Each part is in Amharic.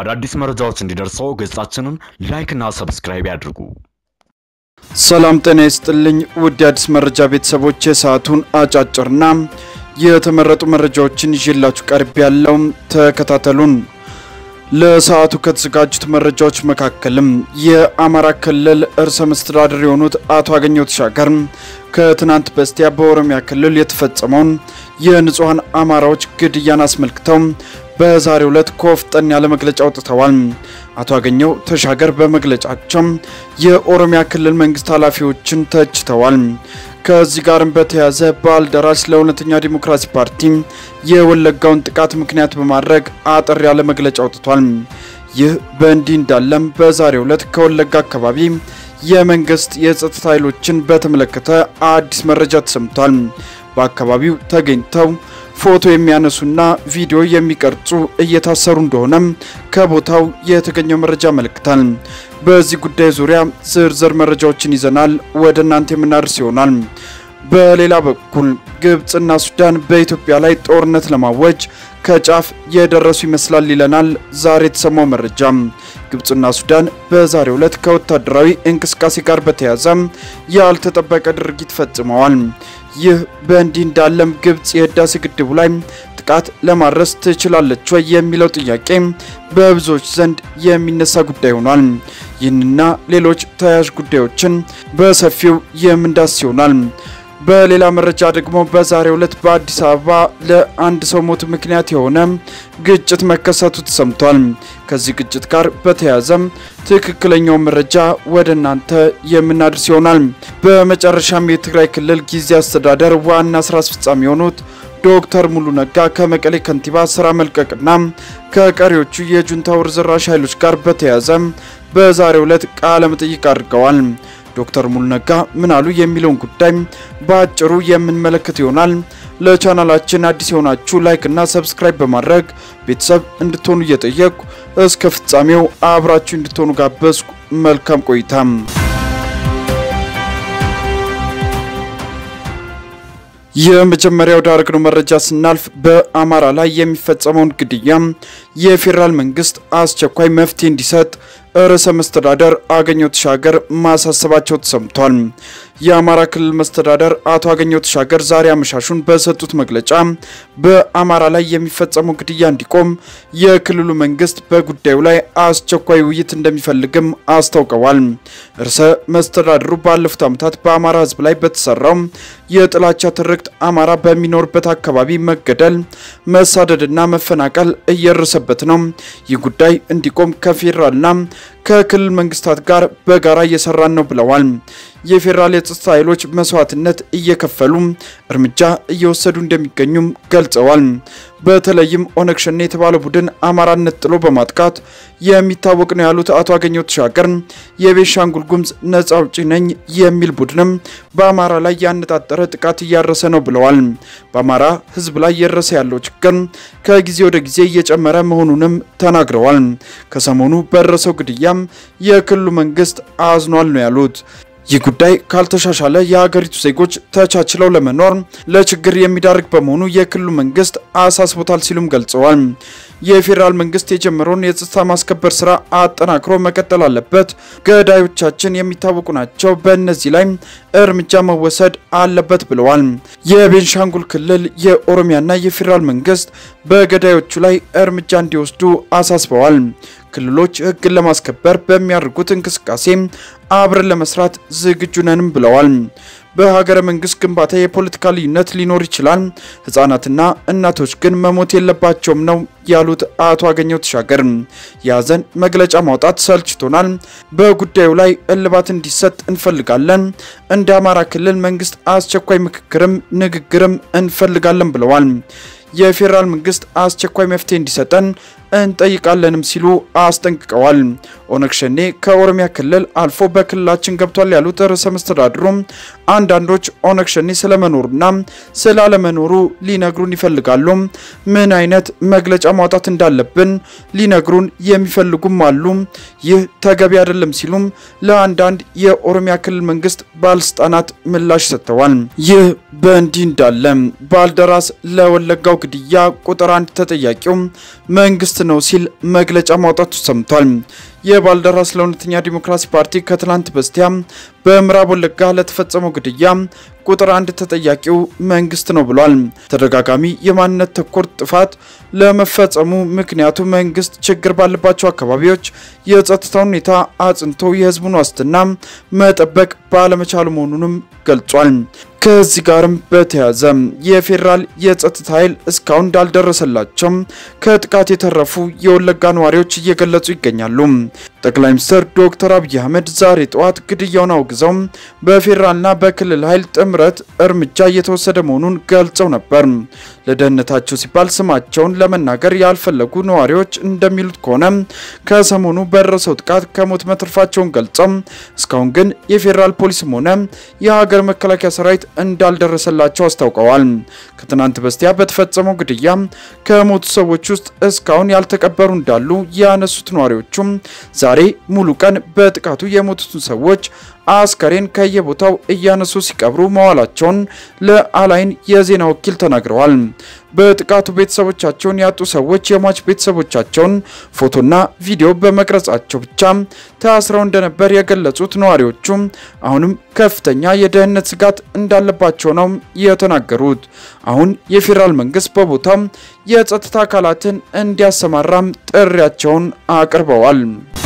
አዳዲስ መረጃዎች እንዲደርሰው ገጻችንን ላይክና ሰብስክራይብ ያድርጉ። ሰላም ጤና ይስጥልኝ ውድ የአዲስ መረጃ ቤተሰቦች፣ የሰዓቱን አጫጭርና የተመረጡ መረጃዎችን ይዤላችሁ ቀርብ ያለው ተከታተሉን። ለሰዓቱ ከተዘጋጁት መረጃዎች መካከልም የአማራ ክልል ርዕሰ መስተዳድር የሆኑት አቶ አገኘሁ ተሻገር ከትናንት በስቲያ በኦሮሚያ ክልል የተፈጸመውን የንጹሐን አማራዎች ግድያን አስመልክተው በዛሬው ዕለት ኮፍጠን ያለ መግለጫ አውጥተዋል። አቶ አገኘሁ ተሻገር በመግለጫቸው የኦሮሚያ ክልል መንግስት ኃላፊዎችን ተችተዋል። ከዚህ ጋርም በተያያዘ ባልደራስ ለእውነተኛ ዲሞክራሲ ፓርቲ የወለጋውን ጥቃት ምክንያት በማድረግ አጠር ያለ መግለጫ አውጥቷል። ይህ በእንዲህ እንዳለም በዛሬው ዕለት ከወለጋ አካባቢ የመንግስት የጸጥታ ኃይሎችን በተመለከተ አዲስ መረጃ ተሰምቷል። በአካባቢው ተገኝተው ፎቶ የሚያነሱና ቪዲዮ የሚቀርጹ እየታሰሩ እንደሆነም ከቦታው የተገኘው መረጃ ያመለክታል። በዚህ ጉዳይ ዙሪያ ዝርዝር መረጃዎችን ይዘናል ወደ እናንተ የምናደርስ ይሆናል። በሌላ በኩል ግብፅና ሱዳን በኢትዮጵያ ላይ ጦርነት ለማወጅ ከጫፍ የደረሱ ይመስላል ይለናል ዛሬ የተሰማው መረጃ። ግብፅና ሱዳን በዛሬው ዕለት ከወታደራዊ እንቅስቃሴ ጋር በተያያዘ ያልተጠበቀ ድርጊት ፈጽመዋል። ይህ በእንዲህ እንዳለም ግብፅ የህዳሴ ግድቡ ላይ ጥቃት ለማድረስ ትችላለች ወይ የሚለው ጥያቄ በብዙዎች ዘንድ የሚነሳ ጉዳይ ሆኗል። ይህንና ሌሎች ተያያዥ ጉዳዮችን በሰፊው የምንዳስ ይሆናል። በሌላ መረጃ ደግሞ በዛሬው ዕለት በአዲስ አበባ ለአንድ ሰው ሞት ምክንያት የሆነ ግጭት መከሰቱ ተሰምቷል። ከዚህ ግጭት ጋር በተያያዘም ትክክለኛው መረጃ ወደ እናንተ የምናደርስ ይሆናል። በመጨረሻም የትግራይ ክልል ጊዜ አስተዳደር ዋና ስራ አስፈጻሚ የሆኑት ዶክተር ሙሉ ነጋ ከመቀሌ ከንቲባ ስራ መልቀቅና ከቀሪዎቹ የጁንታው ርዝራሽ ኃይሎች ጋር በተያያዘ በዛሬው ዕለት ቃለ መጠይቅ አድርገዋል። ዶክተር ሙሉ ነጋ ምን አሉ የሚለውን ጉዳይ በአጭሩ የምንመለከት ይሆናል። ለቻናላችን አዲስ የሆናችሁ ላይክ እና ሰብስክራይብ በማድረግ ቤተሰብ እንድትሆኑ እየጠየቁ እስከ ፍጻሜው አብራችሁ እንድትሆኑ ጋበዝኩ። መልካም ቆይታ። የመጀመሪያው ዳረግነው መረጃ ስናልፍ በአማራ ላይ የሚፈጸመውን ግድያ የፌዴራል መንግስት አስቸኳይ መፍትሄ እንዲሰጥ ርዕሰ መስተዳደር አገኘሁ ተሻገር ማሳሰባቸው ተሰምቷል። የአማራ ክልል መስተዳደር አቶ አገኘሁ ተሻገር ዛሬ አመሻሹን በሰጡት መግለጫ በአማራ ላይ የሚፈጸመው ግድያ እንዲቆም የክልሉ መንግስት በጉዳዩ ላይ አስቸኳይ ውይይት እንደሚፈልግም አስታውቀዋል። ርዕሰ መስተዳድሩ ባለፉት ዓመታት በአማራ ሕዝብ ላይ በተሰራው የጥላቻ ትርክት አማራ በሚኖርበት አካባቢ መገደል፣ መሳደድና መፈናቀል እየደረሰበት ነው። ይህ ጉዳይ እንዲቆም ከፌዴራልና ከክልል መንግስታት ጋር በጋራ እየሰራን ነው ብለዋል። የፌዴራል የጸጥታ ኃይሎች መስዋዕትነት እየከፈሉ እርምጃ እየወሰዱ እንደሚገኙም ገልጸዋል። በተለይም ኦነግ ሸኔ የተባለ ቡድን አማራነት ጥሎ በማጥቃት የሚታወቅ ነው ያሉት አቶ አገኘሁ ተሻገር የቤንሻንጉል ጉሙዝ ነጻ አውጪ ነኝ የሚል ቡድንም በአማራ ላይ ያነጣጠረ ጥቃት እያረሰ ነው ብለዋል። በአማራ ህዝብ ላይ እየደረሰ ያለው ችግር ከጊዜ ወደ ጊዜ እየጨመረ መሆኑንም ተናግረዋል። ከሰሞኑ በደረሰው ግድያም የክልሉ መንግስት አዝኗል ነው ያሉት። ይህ ጉዳይ ካልተሻሻለ የሀገሪቱ ዜጎች ተቻችለው ለመኖር ለችግር የሚዳርግ በመሆኑ የክልሉ መንግስት አሳስቦታል ሲሉም ገልጸዋል። የፌዴራል መንግስት የጀመረውን የጸጥታ ማስከበር ስራ አጠናክሮ መቀጠል አለበት። ገዳዮቻችን የሚታወቁ ናቸው። በእነዚህ ላይ እርምጃ መወሰድ አለበት ብለዋል። የቤንሻንጉል ክልል የኦሮሚያና የፌዴራል መንግስት በገዳዮቹ ላይ እርምጃ እንዲወስዱ አሳስበዋል። ክልሎች ህግን ለማስከበር በሚያደርጉት እንቅስቃሴ አብረን ለመስራት ዝግጁ ነንም ብለዋል። በሀገረ መንግስት ግንባታ የፖለቲካ ልዩነት ሊኖር ይችላል፣ ህጻናትና እናቶች ግን መሞት የለባቸውም ነው ያሉት አቶ አገኘሁ ተሻገር የሀዘን መግለጫ ማውጣት ሰልችቶናል፣ በጉዳዩ ላይ እልባት እንዲሰጥ እንፈልጋለን። እንደ አማራ ክልል መንግስት አስቸኳይ ምክክርም ንግግርም እንፈልጋለን ብለዋል። የፌዴራል መንግስት አስቸኳይ መፍትሄ እንዲሰጠን እንጠይቃለንም ሲሉ አስጠንቅቀዋል። ኦነግ ሸኔ ከኦሮሚያ ክልል አልፎ በክልላችን ገብቷል ያሉት ርዕሰ መስተዳድሩ አንዳንዶች ኦነግ ሸኔ ስለመኖሩና ስላለመኖሩ ሊነግሩን ይፈልጋሉ። ምን አይነት መግለጫ ማውጣት እንዳለብን ሊነግሩን የሚፈልጉም አሉ። ይህ ተገቢ አይደለም ሲሉም ለአንዳንድ የኦሮሚያ ክልል መንግስት ባለስልጣናት ምላሽ ሰጥተዋል። ይህ በእንዲህ እንዳለ ባልደራስ ለወለጋው ግድያ ቁጥር አንድ ተጠያቂው መንግስት ነው ሲል መግለጫ ማውጣቱ ሰምቷል። የባልደራስ ለእውነተኛ ዲሞክራሲ ፓርቲ ከትላንት በስቲያ በምዕራብ ወለጋ ለተፈጸመው ግድያ ቁጥር አንድ ተጠያቂው መንግስት ነው ብሏል። ተደጋጋሚ የማንነት ተኮር ጥፋት ለመፈጸሙ ምክንያቱ መንግስት ችግር ባለባቸው አካባቢዎች የጸጥታ ሁኔታ አጽንቶ የህዝቡን ዋስትና መጠበቅ ባለመቻሉ መሆኑንም ገልጿል። ከዚህ ጋርም በተያያዘ የፌዴራል የጸጥታ ኃይል እስካሁን እንዳልደረሰላቸው ከጥቃት የተረፉ የወለጋ ነዋሪዎች እየገለጹ ይገኛሉ። ጠቅላይ ሚኒስትር ዶክተር አብይ አህመድ ዛሬ ጠዋት ግድያውን አውግዘው በፌዴራልና በክልል ኃይል ጥምረት እርምጃ እየተወሰደ መሆኑን ገልጸው ነበር። ለደህንነታቸው ሲባል ስማቸውን ለመናገር ያልፈለጉ ነዋሪዎች እንደሚሉት ከሆነ ከሰሞኑ በደረሰው ጥቃት ከሞት መትረፋቸውን ገልጸው እስካሁን ግን የፌዴራል ፖሊስም ሆነ የሀገር መከላከያ ሰራዊት እንዳልደረሰላቸው አስታውቀዋል። ከትናንት በስቲያ በተፈጸመው ግድያ ከሞቱ ሰዎች ውስጥ እስካሁን ያልተቀበሩ እንዳሉ ያነሱት ነዋሪዎቹም ዛሬ ሙሉ ቀን በጥቃቱ የሞቱትን ሰዎች አስከሬን ከየቦታው እያነሱ ሲቀብሩ መዋላቸውን ለአላይን የዜና ወኪል ተናግረዋል። በጥቃቱ ቤተሰቦቻቸውን ያጡ ሰዎች የሟች ቤተሰቦቻቸውን ፎቶና ቪዲዮ በመቅረጻቸው ብቻ ታስረው እንደነበር የገለጹት ነዋሪዎቹ አሁንም ከፍተኛ የደህንነት ስጋት እንዳለባቸው ነው የተናገሩት። አሁን የፌዴራል መንግስት በቦታው የጸጥታ አካላትን እንዲያሰማራም ጥሪያቸውን አቅርበዋል።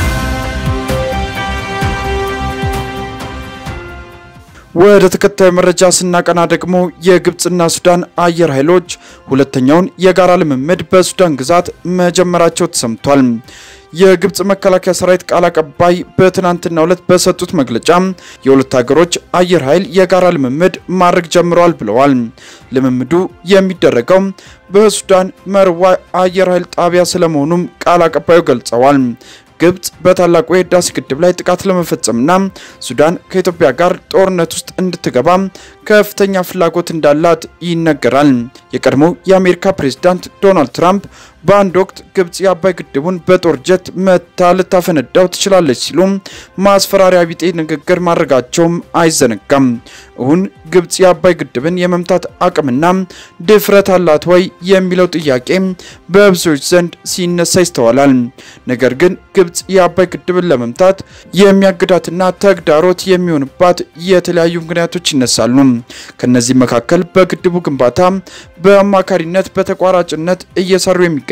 ወደ ተከታዩ መረጃ ስናቀና ደግሞ የግብፅና ሱዳን አየር ኃይሎች ሁለተኛውን የጋራ ልምምድ በሱዳን ግዛት መጀመራቸው ተሰምቷል። የግብፅ መከላከያ ሰራዊት ቃል አቀባይ በትናንትናው ዕለት በሰጡት መግለጫ የሁለት ሀገሮች አየር ኃይል የጋራ ልምምድ ማድረግ ጀምረዋል ብለዋል። ልምምዱ የሚደረገው በሱዳን መርዋ አየር ኃይል ጣቢያ ስለመሆኑም ቃል አቀባዩ ገልጸዋል። ግብፅ በታላቁ የህዳሴ ግድብ ላይ ጥቃት ለመፈጸምና ሱዳን ከኢትዮጵያ ጋር ጦርነት ውስጥ እንድትገባ ከፍተኛ ፍላጎት እንዳላት ይነገራል። የቀድሞው የአሜሪካ ፕሬዝዳንት ዶናልድ ትራምፕ በአንድ ወቅት ግብፅ የአባይ ግድቡን በጦር ጀት መታ ልታፈነዳው ትችላለች ሲሉ ማስፈራሪያ ቢጤ ንግግር ማድረጋቸውም አይዘነጋም። እውን ግብፅ የአባይ ግድብን የመምታት አቅምና ድፍረት አላት ወይ የሚለው ጥያቄ በብዙዎች ዘንድ ሲነሳ ይስተዋላል። ነገር ግን ግብፅ የአባይ ግድብን ለመምታት የሚያግዳትና ተግዳሮት የሚሆንባት የተለያዩ ምክንያቶች ይነሳሉ። ከነዚህ መካከል በግድቡ ግንባታ በአማካሪነት በተቋራጭነት እየሰሩ የሚገኙ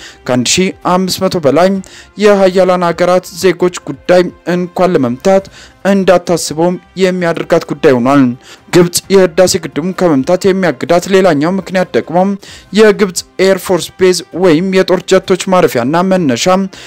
ከ1500 በላይ የሀያላን ሀገራት ዜጎች ጉዳይ እንኳን ለመምታት እንዳታስበውም የሚያደርጋት ጉዳይ ሆኗል። ግብፅ የህዳሴ ግድቡን ከመምታት የሚያግዳት ሌላኛው ምክንያት ደግሞ የግብፅ ኤርፎርስ ቤዝ ወይም የጦር ጀቶች ማረፊያና መነሻ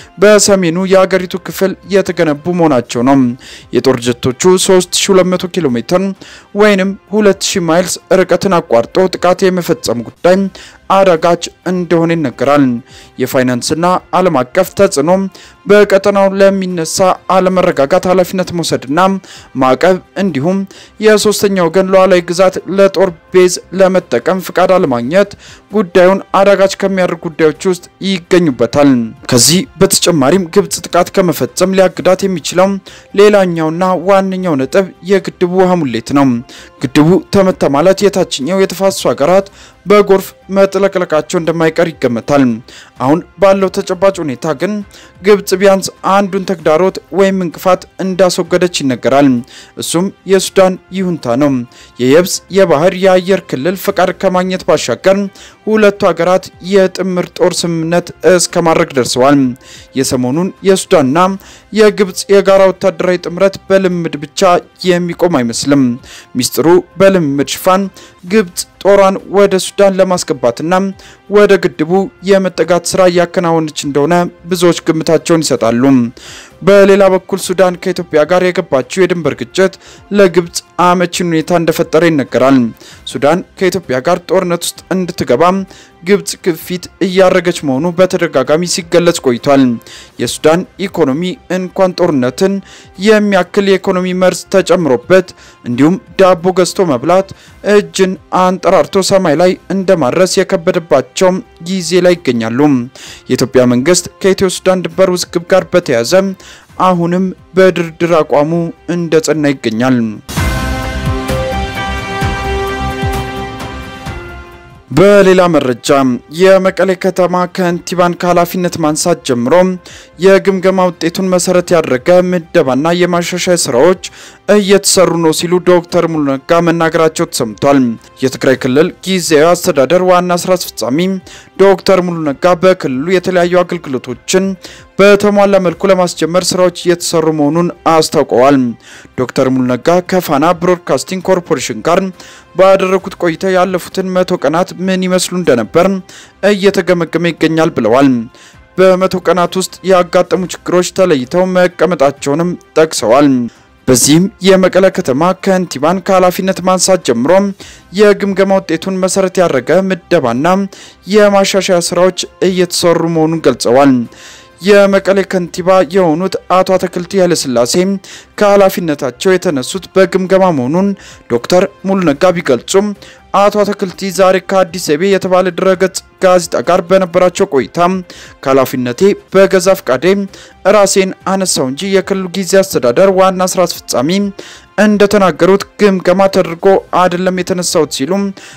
በሰሜኑ የሀገሪቱ ክፍል የተገነቡ መሆናቸው ነው። የጦር ጀቶቹ 3200 ኪሎ ሜትር ወይም 2000 ማይልስ ርቀትን አቋርጦ ጥቃት የመፈጸም ጉዳይ አዳጋች እንደሆነ ይነገራል። የፋይናንስና ዓለም አቀፍ ተጽዕኖ በቀጠናው ለሚነሳ አለመረጋጋት ኃላፊነት መውሰድና ማዕቀብ እንዲሁም የሶስተኛ ወገን ሉዓላዊ ግዛት ለጦር ቤዝ ለመጠቀም ፍቃድ አለማግኘት ጉዳዩን አዳጋች ከሚያደርጉ ጉዳዮች ውስጥ ይገኙበታል። ከዚህ በተጨማሪም ግብፅ ጥቃት ከመፈጸም ሊያግዳት የሚችለው ሌላኛውና ዋነኛው ነጥብ የግድቡ ውሃ ሙሌት ነው። ግድቡ ተመታ ማለት የታችኛው የተፋሰሱ ሀገራት በጎርፍ መጥለቅለቃቸው እንደማይቀር ይገመታል። አሁን ባለው ተጨባጭ ሁኔታ ግን ግብፅ ቢያንስ አንዱን ተግዳሮት ወይም እንቅፋት እንዳስወገደች ይነገራል። እሱም የሱዳን ይሁንታ ነው። የየብስ የባህር የአየር ክልል ፈቃድ ከማግኘት ባሻገር ሁለቱ ሀገራት የጥምር ጦር ስምምነት እስከ ማድረግ ደርሰዋል። የሰሞኑን የሱዳንና የግብፅ የጋራ ወታደራዊ ጥምረት በልምድ ብቻ የሚቆም አይመስልም። ሚስጥሩ በልምድ ሽፋን ግብፅ ጦሯን ወደ ሱዳን ለማስገባትና ወደ ግድቡ የመጠጋት ስራ እያከናወነች እንደሆነ ብዙዎች ግምታቸውን ይሰጣሉ። በሌላ በኩል ሱዳን ከኢትዮጵያ ጋር የገባችው የድንበር ግጭት ለግብፅ አመቺን ሁኔታ እንደፈጠረ ይነገራል። ሱዳን ከኢትዮጵያ ጋር ጦርነት ውስጥ እንድትገባ ግብፅ ግፊት እያደረገች መሆኑ በተደጋጋሚ ሲገለጽ ቆይቷል። የሱዳን ኢኮኖሚ እንኳን ጦርነትን የሚያክል የኢኮኖሚ መርዝ ተጨምሮበት እንዲሁም ዳቦ ገዝቶ መብላት እጅን አንጠራርቶ ሰማይ ላይ እንደማድረስ የከበደባቸው ጊዜ ላይ ይገኛሉ። የኢትዮጵያ መንግስት ከኢትዮ ሱዳን ድንበር ውዝግብ ጋር በተያያዘ አሁንም በድርድር አቋሙ እንደጸና ይገኛል። በሌላ መረጃ የመቀሌ ከተማ ከንቲባን ከኃላፊነት ማንሳት ጀምሮ የግምገማ ውጤቱን መሰረት ያደረገ ምደባና የማሻሻያ ስራዎች እየተሰሩ ነው ሲሉ ዶክተር ሙሉ ነጋ መናገራቸው ተሰምቷል። የትግራይ ክልል ጊዜያዊ አስተዳደር ዋና ስራ አስፈጻሚ ዶክተር ሙሉ ነጋ በክልሉ የተለያዩ አገልግሎቶችን በተሟላ መልኩ ለማስጀመር ስራዎች እየተሰሩ መሆኑን አስታውቀዋል። ዶክተር ሙሉ ነጋ ከፋና ብሮድካስቲንግ ኮርፖሬሽን ጋር ባደረጉት ቆይታ ያለፉትን መቶ ቀናት ምን ይመስሉ እንደነበር እየተገመገመ ይገኛል ብለዋል። በመቶ ቀናት ውስጥ ያጋጠሙ ችግሮች ተለይተው መቀመጣቸውንም ጠቅሰዋል። በዚህም የመቀለ ከተማ ከንቲባን ከኃላፊነት ማንሳት ጀምሮ የግምገማ ውጤቱን መሰረት ያደረገ ምደባና የማሻሻያ ስራዎች እየተሰሩ መሆኑን ገልጸዋል። የመቀሌ ከንቲባ የሆኑት አቶ አትክልቲ ኃይለሥላሴ ከኃላፊነታቸው የተነሱት በግምገማ መሆኑን ዶክተር ሙሉ ነጋ ቢገልጹም አቶ አትክልቲ ዛሬ ከአዲስ ዘይቤ የተባለ ድረገጽ ጋዜጣ ጋር በነበራቸው ቆይታ ከኃላፊነቴ በገዛ ፍቃዴ ራሴን አነሳው እንጂ የክልሉ ጊዜ አስተዳደር ዋና ስራ አስፈጻሚ እንደተናገሩት ግምገማ ተደርጎ አይደለም የተነሳሁት ሲሉ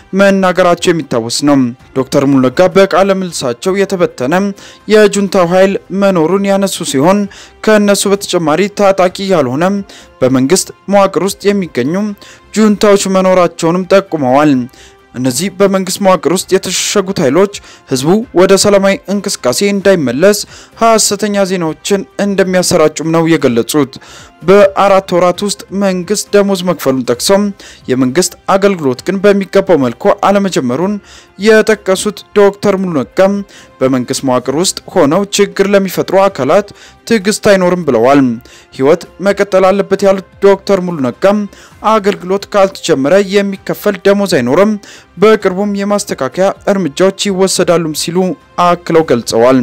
መናገራቸው የሚታወስ ነው። ዶክተር ሙሉ ነጋ በቃለ ምልሳቸው የተበተነ የጁንታው ኃይል መኖሩን ያነሱ ሲሆን ከእነሱ በተጨማሪ ታጣቂ ያልሆነ በመንግስት መዋቅር ውስጥ የሚገኙ ጁንታዎች መኖራቸውንም ጠቁመዋል። እነዚህ በመንግስት መዋቅር ውስጥ የተሸሸጉት ኃይሎች ህዝቡ ወደ ሰላማዊ እንቅስቃሴ እንዳይመለስ ሀሰተኛ ዜናዎችን እንደሚያሰራጩም ነው የገለጹት። በአራት ወራት ውስጥ መንግስት ደሞዝ መክፈሉን ጠቅሰው የመንግስት አገልግሎት ግን በሚገባው መልኩ አለመጀመሩን የጠቀሱት ዶክተር ሙሉ ነጋ በመንግስት መዋቅር ውስጥ ሆነው ችግር ለሚፈጥሩ አካላት ትዕግስት አይኖርም ብለዋል። ህይወት መቀጠል አለበት ያሉት ዶክተር ሙሉ ነጋ አገልግሎት ካልተጀመረ የሚከፈል ደሞዝ አይኖርም፣ በቅርቡም የማስተካከያ እርምጃዎች ይወሰዳሉም ሲሉ አክለው ገልጸዋል።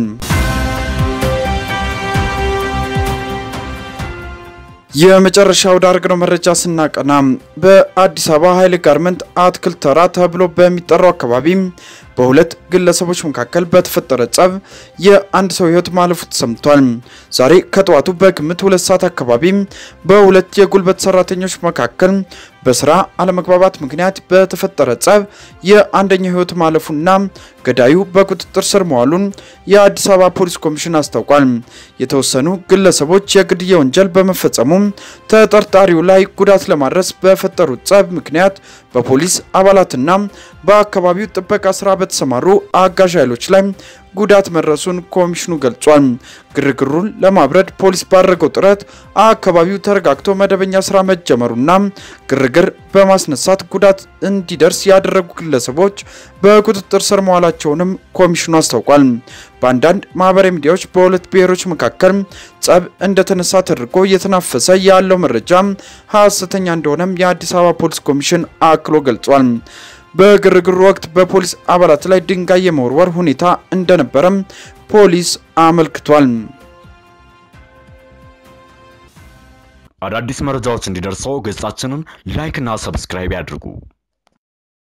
የመጨረሻ ወዳደረግነው መረጃ ስናቀና በአዲስ አበባ ኃይሌ ጋርመንት አትክልት ተራ ተብሎ በሚጠራው አካባቢ በሁለት ግለሰቦች መካከል በተፈጠረ ጸብ የአንድ ሰው ህይወት ማለፉ ተሰምቷል። ዛሬ ከጠዋቱ በግምት ሁለት ሰዓት አካባቢ በሁለት የጉልበት ሰራተኞች መካከል በስራ አለመግባባት ምክንያት በተፈጠረ ጸብ የአንደኛው ህይወት ማለፉና ገዳዩ በቁጥጥር ስር መዋሉን የአዲስ አበባ ፖሊስ ኮሚሽን አስታውቋል። የተወሰኑ ግለሰቦች የግድያ ወንጀል በመፈጸሙ ተጠርጣሪው ላይ ጉዳት ለማድረስ በፈጠሩት ጸብ ምክንያት በፖሊስ አባላትና በአካባቢው ጥበቃ ስራ በተሰማሩ አጋዥ ኃይሎች ላይ ጉዳት መድረሱን ኮሚሽኑ ገልጿል። ግርግሩን ለማብረድ ፖሊስ ባደረገው ጥረት አካባቢው ተረጋግቶ መደበኛ ስራ መጀመሩና ግርግር በማስነሳት ጉዳት እንዲደርስ ያደረጉ ግለሰቦች በቁጥጥር ስር መዋላቸውንም ኮሚሽኑ አስታውቋል። በአንዳንድ ማህበራዊ ሚዲያዎች በሁለት ብሔሮች መካከል ጸብ እንደተነሳ ተደርጎ እየተናፈሰ ያለው መረጃ ሀሰተኛ እንደሆነም የአዲስ አበባ ፖሊስ ኮሚሽን አክሎ ገልጿል። በግርግሩ ወቅት በፖሊስ አባላት ላይ ድንጋይ የመወርወር ሁኔታ እንደነበረም ፖሊስ አመልክቷል። አዳዲስ መረጃዎች እንዲደርሰው ገጻችንን ላይክ እና ሰብስክራይብ ያድርጉ።